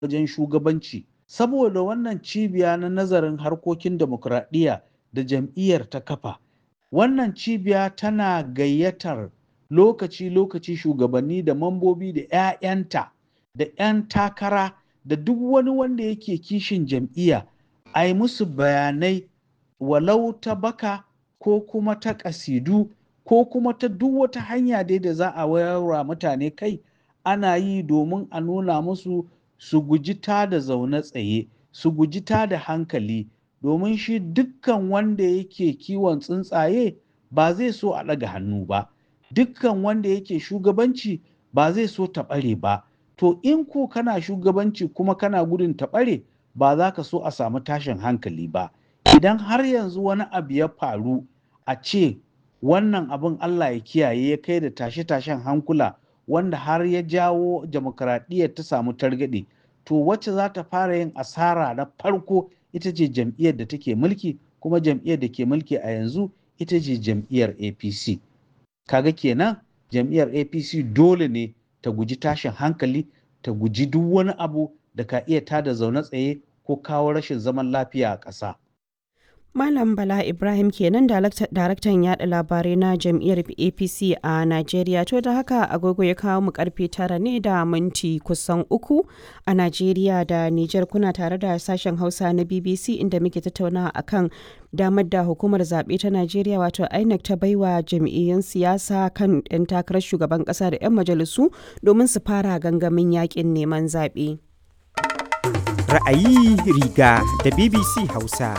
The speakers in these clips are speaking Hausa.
wajen shugabanci saboda wannan cibiya na nazarin harkokin demokuraɗiyya da jam'iyyar ta kafa wannan cibiya tana gayyatar lokaci-lokaci shugabanni da mambobi da 'ya'yanta da 'yan takara da duk wani wanda yake kishin jam'iyya a yi musu bayanai walau ta baka ko kuma ta ƙasidu ko kuma ta duk wata hanya dai da za a wayarwa mutane kai ana yi domin a nuna musu su guji ta da zaune tsaye su guji ta da hankali domin shi dukkan wanda yake kiwon tsuntsaye ba zai so a ɗaga hannu ba dukkan wanda yake shugabanci ba zai so ta ɓare ba to in ko kana shugabanci kuma kana gudun ta ɓare ba za ka so a samu tashin hankali ba idan har yanzu wani abu ya faru a ce wannan abin Allah ya kiyaye ya kai da tashe-tashen hankula wanda har ya jawo demokradiyyar ta samu targaɗe to wacce za ta fara yin asara na farko ita ce jam'iyyar da take mulki kuma jam'iyyar da ke mulki a yanzu ita ce jam'iyyar apc kaga kenan jam'iyyar apc dole ne ta guji tashin hankali ta guji duk wani abu da ka iya tada zaune tsaye ko kawo rashin zaman lafiya a ƙasa. Malam Bala Ibrahim kenan daraktan yada labarai na jam'iyyar APC a Najeriya to da haka agogo ya kawo mu karfe tara ne da minti kusan uku a Najeriya da Nijar kuna tare da sashen Hausa na BBC inda muke tattaunawa akan damar da hukumar zaɓe ta Najeriya wato INEC ta baiwa jam'iyyun siyasa kan 'yan takarar shugaban ƙasa da 'yan majalisu domin su fara gangamin yakin neman zaɓe. Ra'ayi riga da BBC Hausa.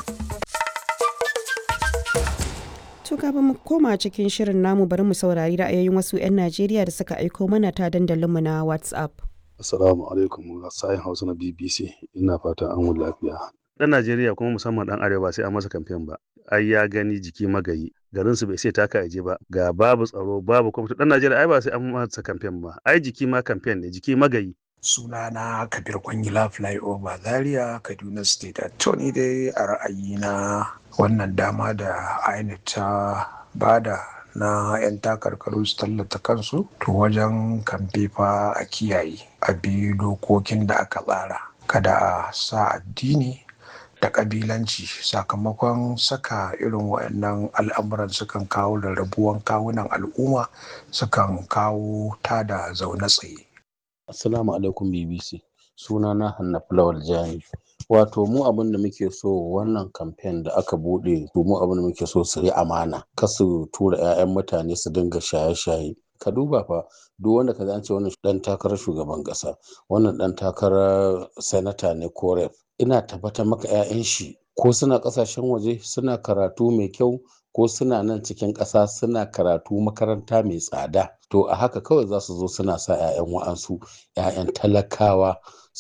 To kafin mu koma cikin shirin namu bari mu saurari ra'ayoyin wasu 'yan Najeriya da suka aiko mana ta dandalinmu na WhatsApp. Assalamu alaikum sayin Hausa na BBC ina fata an wuni lafiya. Dan Najeriya kuma musamman dan Arewa sai an masa kamfen ba. Ai ya gani jiki magayi. Garin su bai sai taka aje ba. Ga babu tsaro babu kwamfuta. Dan Najeriya ai ba sai an masa kamfen ba. Ai jiki ma kamfen ne jiki magayi. sunana kabir kwangila flyover zaria kaduna state attorney dai a ra'ayina wannan dama da inec ta bada na 'yan takarkaru su tallata kansu to wajen kamfe fa a kiyaye a bi dokokin da aka tsara kada a sa addini da kabilanci sakamakon saka irin waɗannan al'amuran sukan kawo rarrabuwan kawunan al'umma sukan kawo tada zaune tsaye Assalamu alaikum BBC. Suna na Hannafi Lawal Jani. Wato mu abin da muke so wannan kamfen da aka bude to mu abin da muke so su yi amana. Kasu tura 'ya'yan mutane su dinga shaye-shaye. Ka duba fa duk wanda ka ce wannan dan takarar shugaban kasa, wannan dan takarar sanata ne ko rep. Ina tabbatar maka 'ya'yan shi ko suna kasashen waje suna karatu mai kyau ko suna nan cikin ƙasa suna karatu makaranta mai tsada to a haka kawai za su zo suna sa 'ya'yan wa'ansu 'ya'yan talakawa